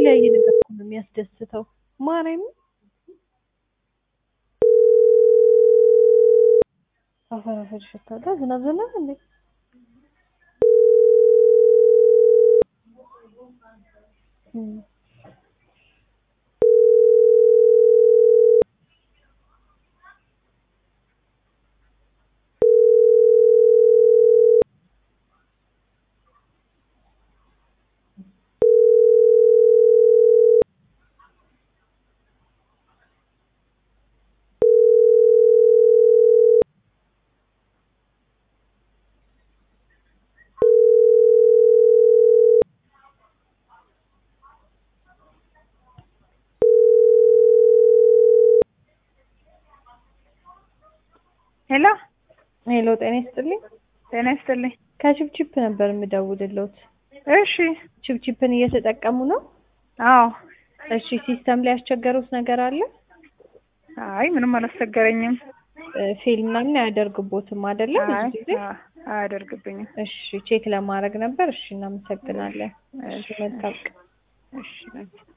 የተለያየ ነገር እኮ ነው የሚያስደስተው። ማርያም አፈር አፈር ይሸታል። ዝናብ ዝናብ እንዴ እም ሄሎ ሄሎ፣ ጤና ይስጥልኝ። ጤና ይስጥልኝ። ከቺፕቺፕ ነበር የምደውልልዎት። እሺ ቺፕቺፕን እየተጠቀሙ ነው? አዎ። እሺ፣ ሲስተም ላይ ያስቸገሩት ነገር አለ? አይ ምንም አላስቸገረኝም። እ ፌል ምናምን አያደርግቦትም አይደለ? ብዙ አይ ጊዜ አ- አያደርግብኝም። እሺ፣ ቼክ ለማድረግ ነበር። እሺ፣ እናመሰግናለን። እሺ፣ እሺ መልካም ቀን። እሺ